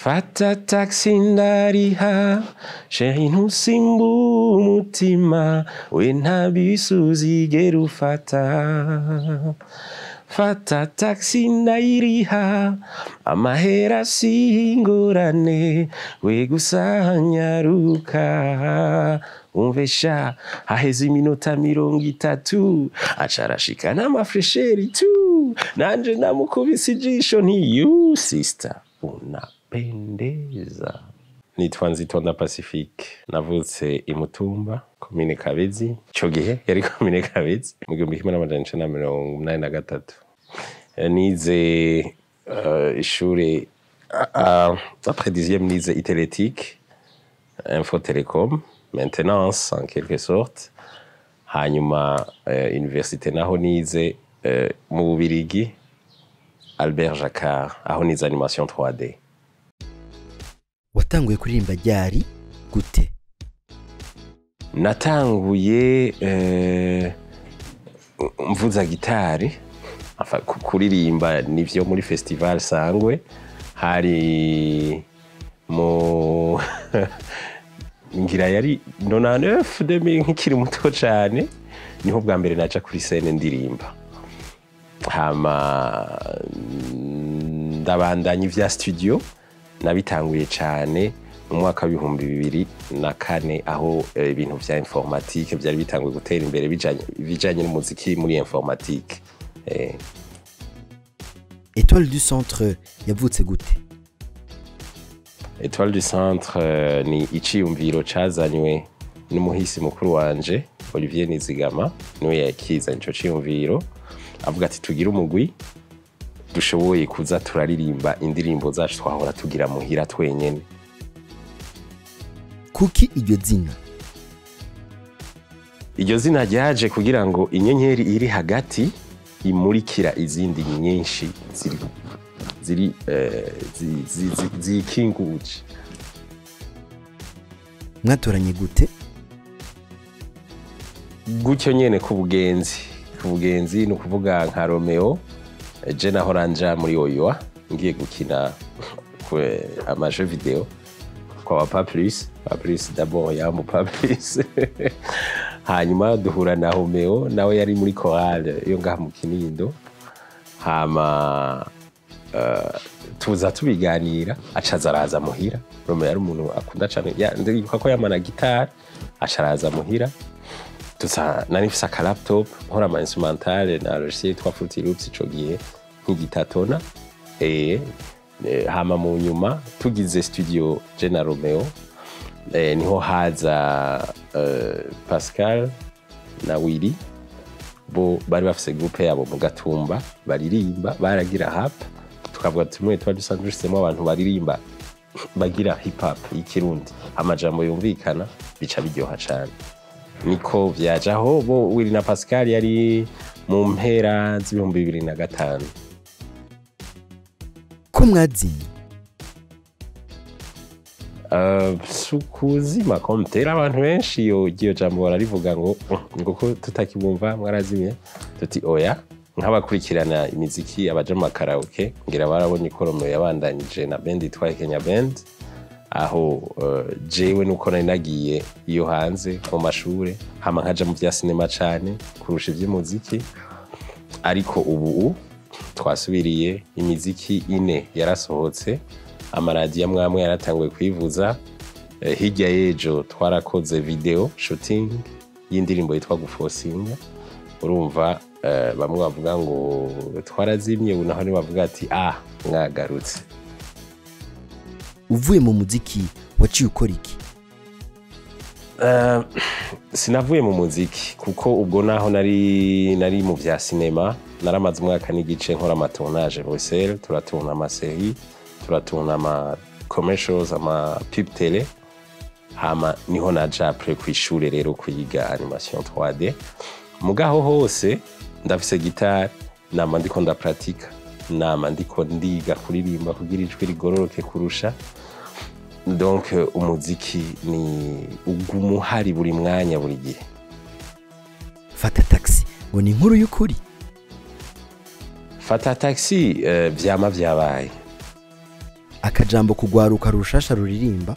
fata taxi ndariha sheri ntusimba umutima we nta bisi uzigera ufata fata taxi ndayiriha amahera si ingorane we gusa nyaruka umve sha haheze iminota mirongo itatu aca arashika n'amafresheri tu nanje namukubise ijisho nti you sister unapendeza nitwa nzitonda pacifique navutse imutumba komine kabezi ico gihe yari komine kabezi mu gihumbi kimwe n'amajana icenda na mirongo umunani na gatatu Eh, nize euh, ishure uh, après dixième nize itelétique info telecom maintenance en quelque sorte hanyuma uh, université naho nize uh, mu bubirigi albert jacquard aho nize animation 3d watanguye kuririmba ryari gute natanguye eh, mvuza gitari Enfin, ku- kuririmba nivyo muri festival sangwe hari mu ngira yari 99 2000 nkikiri muto cane niho bwa mbere naca kuri scene ndirimba hama mm, ndabandanya ivya studio nabitanguye cane mu mwaka w'ibihumbi bibiri na kane aho eh, ibintu vya informatique vyari bitanguye gutera imbere bijanye bijanye n'umuziki muri informatique eh, etoile du centre yavutse gute Etoile du Centre eh, ni iciyumviro cazanywe n'umuhisi mukuru wanje Olivier Nizigama niwe yakizanye ico ciyumviro avuga ati tugire umugwi dushoboye kuza turaririmba indirimbo zacu twahora tugira muhira twenyene kuki iryo zina iryo zina ryaje kugira ngo inyenyeri iri hagati imurikira izindi nyinshi ziri ziri eh, zi- zi- zi- zikinguje mwatoranye gute gutyo nyene ku bugenzi ku bugenzi ni ukuvuga nka romeo eh, je nahora nja muri oyoa ngiye gukina ku eh, amaje video kwa ba paplis paplis d'abord yamu paplis hanyuma duhura na romeo nawe yari muri chorale yo ngaha mu kinindo hama eh, tuza tubiganira acaza araza muhira romeo yari umuntu akunda cane ya- ndibuka ko yamana gitari aca araza muhira tuza nari mfise aka laptop nkora ama instrumentale na logiciel yitwa Fruity Loops ico gihe nk'igitatona eh eh, hama mu nyuma tugize studio je na Romeo eh, niho haza eh, Pascal na Willy bo bari bafise groupe yabo mu gatumba baririmba baragira hap tukavuga tumwe tuba dusanzwe dufisemo abantu baririmba bagira hip hop y'ikirundi amajambo yumvikana bica biryoha cane niko vyaje aho bo Willy na Pascal yari mu mpera z'ibihumbi bibiri na gatanu ko mwazinye Uh, sukuzima komtera abantu benshi iyo iryo jambo bararivuga ngo ngo ko tutakibumva mwarazimye tuti oya nk'abakurikirana imiziki abaja mu makaraoke ngira barabonye ko Romeo yabandanyije na band yitwa Kenya Band aho uh, jewe nuko nari nagiye iyo hanze mu mashure hama nkaja mu vya sinema cane kurusha ivy'umuziki ariko ubu twasubiriye imiziki ine yarasohotse amaradiyo amwe amwe yaratanguye kwivuza Eh, hirya y'ejo twarakoze video shooting y'indirimbo yitwa gufosinga urumva eh, bamwe bavuga ngo twarazimye ubu naho bavuga ati ah mwagarutse uvuye mu muziki waciye ukora iki Eh, sinavuye mu muziki kuko ubwo naho nari nari mu vya sinema naramaze umwaka n'igice nkora amatonage Bruxelles turatuna amaseri turatuna ama commercials ama pub tele hama niho naja apres kw'ishure rero kwiga animation 3D mugaho hose ndafise gitari nama ndiko ndapratika nama ndiko ndiga kuririmba kugira ijwi rigororoke kurusha donc euh, umuziki ni uguma uhari buri mwanya buri gihe fata taxi ngo ni inkuru y'ukuri fata taxi uh, vyama vyabaye akajambo kugwaruka rushasha ruririmba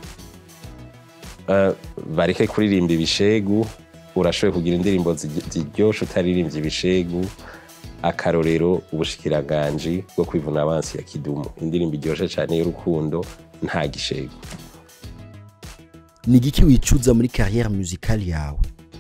Eh, bareke kuririmba ibishegu urashoboye kugira indirimbo zi- ziryoshe utaririmbye ibishegu akarorero ubushikiranganji bwo kwivuna abansi ya kidumu indirimbo iryoshe cyane y'urukundo nta gishegu ni igiki wicuza muri carrière musicale yawe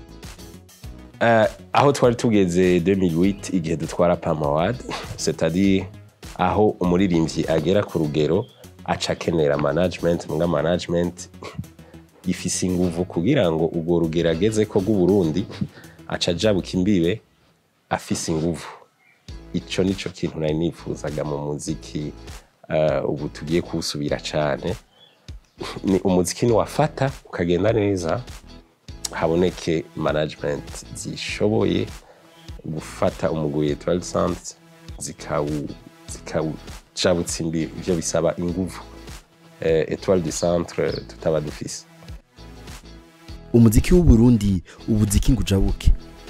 Eh, aho twari tugeze 2008 igihe dutwara Pam Award c'est-à-dire aho umuririmbyi agera ku rugero aca akenera management muga management ifise inguvu kugira ngo urwo rugero ageze ko rw'uburundi aca ajabuka imbibe afise inguvu ico nico kintu nari nifuzaga mu muziki eh, ubu tugiye kuwusubira cane ni umuziki niwafata ukagenda neza haboneke management zishoboye gufata umugwi Etoile Centre zikawu zikawujabutsa imbibi ivyo bisaba inguvu eh, Etoile du Centre tutaba dufise umuziki w'uburundi ubuziki ngo ujabuke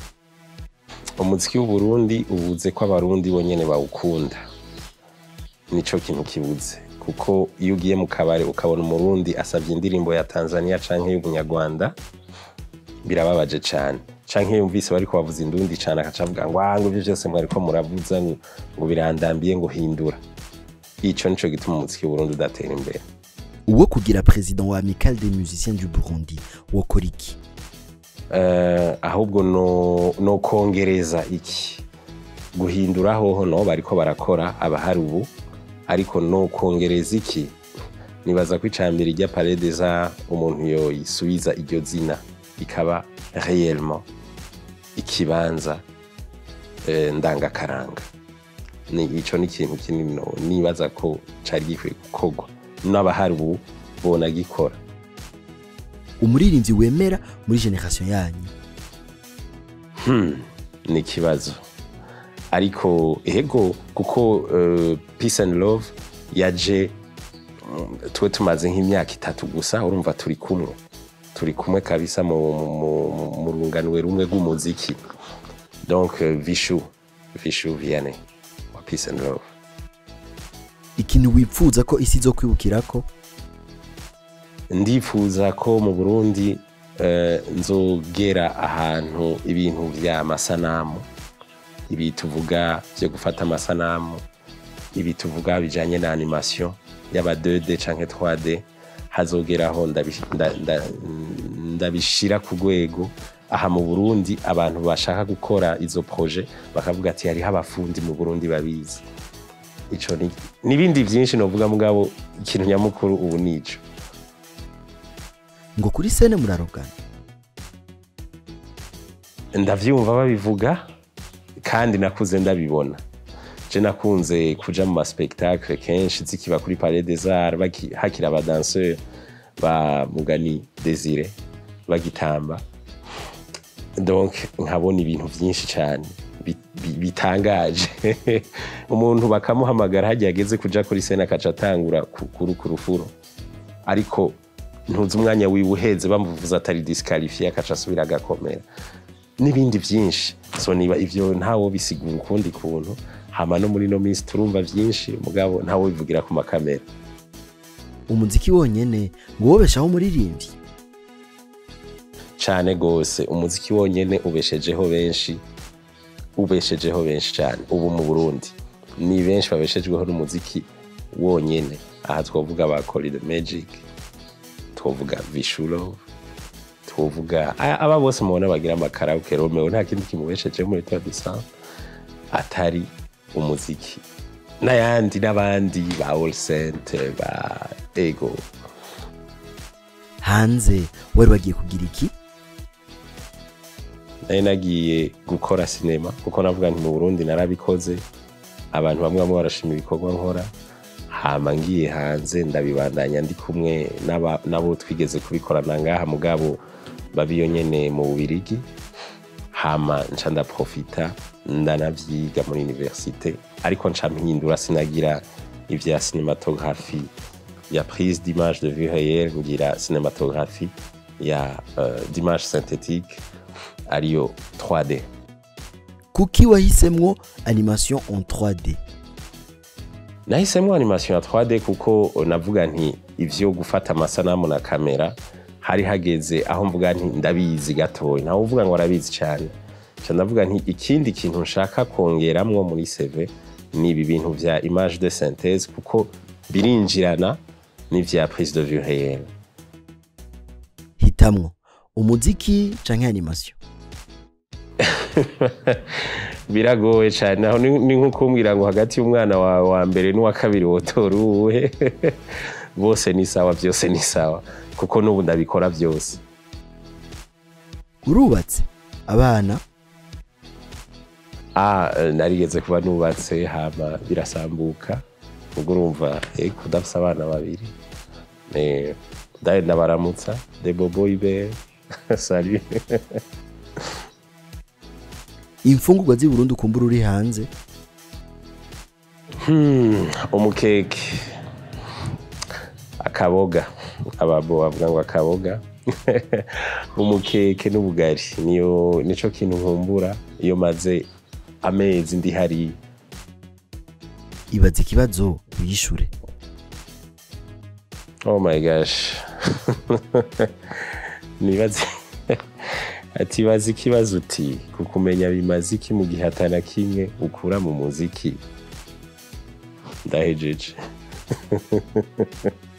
umuziki w'uburundi ubuze ko abarundi bonyene bawukunda nico kintu kibuze kuko iyo ugiye mu kabari ukabona umurundi asabye indirimbo ya tanzania canke y'ubunyarwanda birababaje cane canke iyo yumvise bariko bavuza indundi cane akaca avuga ngo "Ah, ngo ivyo vyose mwariko muravuza ngo ngo birandambiye ngo hindura ico nico gituma umuziki w'uburundi udatera imbere uwo kugira president wa amicale des musiciens du burundi wokora iki Eh, ahubwo no, no kongereza iki guhindura hoho no bariko barakora abahari ubu ariko no kongereza iki nibaza ko icambere rya Palais des Arts umuntu yoyisubiza iryo zina ikaba réellement ikibanza eh, ndangakaranga ni ico ni ikintu kinini no nibaza ko cari gikwiye gukorwa n'abahari ubu bona gikora umuririmbyi wemera muri generation yanyu Hmm, ni ikibazo ariko ego kuko uh, peace and love yaje mm, twe tumaze nk'imyaka itatu gusa urumva turi kumwe turi kumwe kabisa mu, mu, mu, mu runganwe rumwe rw'umuziki donc uh, vishu vishu vianney wa peace and love ikintu wipfuza ko isi zo kwibukirako ndifuza ko mu burundi eh, nzogera ahantu ibintu vy'amasanamu ibi tuvuga vyo gufata amasanamu ibi tuvuga bijanye na animation y'aba 2D canke 3D hazogeraho ndabish- nda- nda- ndabishira ku rwego aha mu burundi abantu bashaka gukora izo projet bakavuga ati hariho abafundi mu burundi babizi ico ni n'ibindi vyinshi novuga mugabo ikintu nyamukuru ubu nico ngo kuri sene murarogana ndavyumva babivuga kandi nakuze ndabibona je nakunze kuja mu maspectacle kenshi zikiba kuri palais des arts baki- hakiri abadanseur ba mugani desire bagitamba donc nkabona ibintu vyinshi cane bi- bi- bitangaje umuntu bakamuhamagara hagiye ageze kuja kuri sene akaca atangura ku- kuru ku rufuro ariko ntuzi umwanya wiwe uheze bamuvuza atari disikarifiye akaca asubira agakomera n'ibindi byinshi so niba ivyo ntawo bisigura ukundi kuntu hama no muri no minsi turumva vyinshi mugabo ntawo bivugira ku makamera umuziki wonyene ngo wobeshaho umuririmbyi cane gose umuziki wonyene ubeshejeho benshi ubeshejeho benshi cane ubu mu burundi ni benshi babeshejweho n'umuziki wonyene aha twovuga ba Corridor Magic twovuga Vishulo twovuga a- aba bose mubona bagira amakaraoke Romeo nta kindi kimubesheje muri Tour de Sang atari umuziki n'ayandi n'abandi ba All Saint ba Ego hanze wari wagiye kugira iki nari nagiye gukora sinema kuko navuga nti mu burundi narabikoze abantu bamwe bamwe barashima ibikorwa nkora hama ngiye hanze ndabibandanya ndi kumwe n'aba- n'abo twigeze kubikorana ngaha mugabo babiyo nyene mu bubirigi hama nca ndaprofita ndanavyiga muri universite ariko nca mpindura sinagira ivya cinematography ya prise d'image de vue réelle ngira cinematography ya uh, d'image synthétique ariyo 3D kuki wahisemwo animation en 3d nahisemo animation ya 3D kuko navuga nti ivyo gufata amasanamu na kamera hari hageze aho mvuga nti ndabizi gatoya ntawe uvuga ngo arabizi cyane nca ndavuga nti ikindi kintu nshaka kongeramwo muri CV ni ibi bintu vya image de synthèse kuko birinjirana n'ivya prise de vue réelle hitamwo umuziki canke animation biragoye cyane naho ni ni nko kumbwira ngo hagati y'umwana wawe wa mbere n'uwa kabiri wotora uwuhe bose ni sawa byose ni sawa kuko n'ubu ndabikora byose urubatse abana ah eh, narigeze kuba nubatse hama birasambuka ubwo urumva eh kudafise abana babiri eh ndaye ndabaramutsa de bobo ibe salut imfungurwa z'i Burundi ukumbura uri hanze Hmm, umukeke akaboga ababo bavuga ngo akaboga umukeke n'ubugari niyo nico kintu nkumbura iyo maze amezi ndi hariya ibaza ikibazo uyishure oh my gosh nibaze ati bazi ikibazo uti kukumenya bimaze iki mu gihe atana kimwe ukura mu muziki ndahejeje